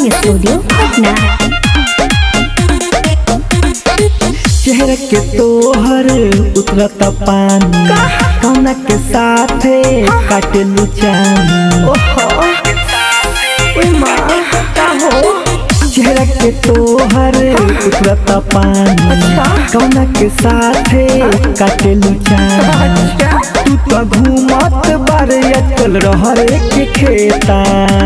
recording studio Patna चेहरा के तोहर उतरत पानी कौना के साथे काटेलू चानी चेहरा के तोहर उतरत पानी कौना के साथे काटेलू चानी तू तो घूमत बारे अटकल रहरे के खेता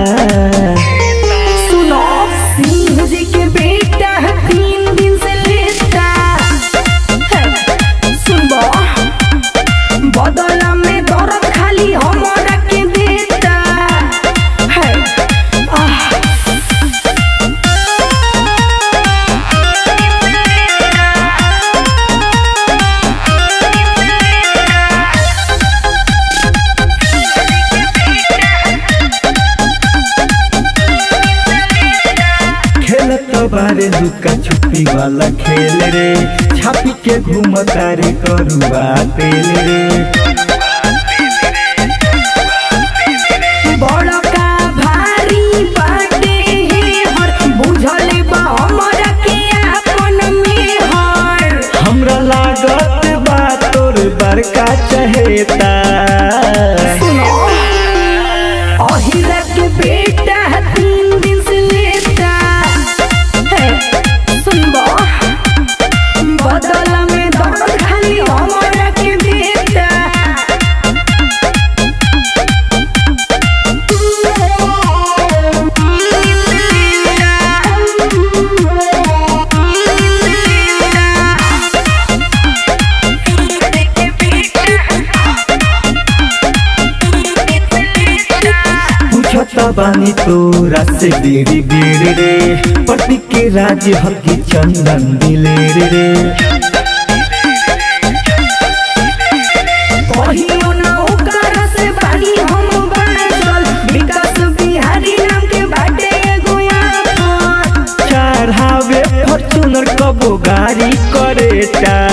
सुनो सिंह जी के बेटा है तीन दिन से लेटा है, सुनबो बदला में दर्द खाली हमरा के देता है आह खेलत बारे लुका छुपी वाला खेल रे छापी के घूमता रे करुआ तेल रे बड़का भारी बाटे हे हर बुझल बा हमरा के आपन में हर हमरा लागत बा तोर बड़का चहेता सुनो अहिरा के बेटा है तीन दिन से लेटा है सुनबो बदला में दर्द खाली हमरा के देता पूछत बानी तोरा से बेरी बेर रे पति के राज हकी चंदन दिलेर रे कहियो ना ओकरा से बानी हम बाजल विकास बिहारी नाम के बाटे एगो आफत चढ़ावे फॉर्चूनर कबो गाड़ी करेटा